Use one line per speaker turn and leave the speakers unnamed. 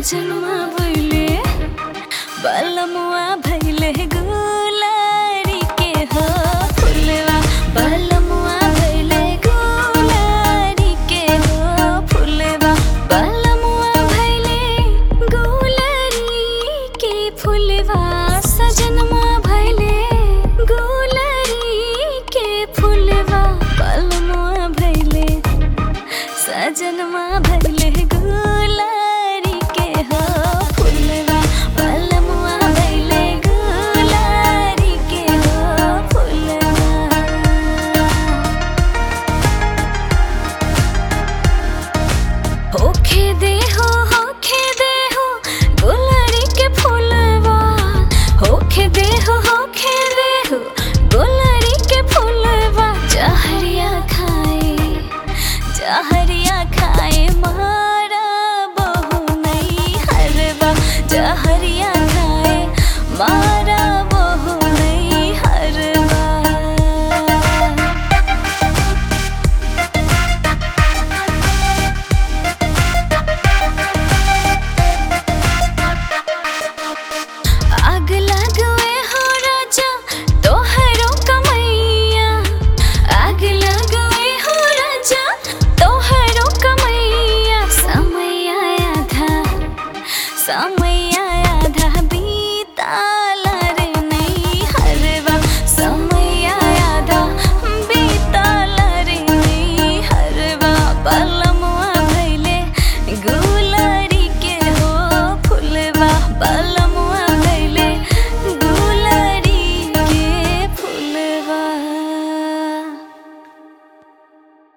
सजनवा भइले बलमुआ भइले गुलारी के हो फुलवा बलमुआ भइले गुलारी के हो फुलवा बलमुआ भइले गुलारी के फुलवा सजनवा भइले गुलारी के फुलवा बलमुआ भइले सजनवा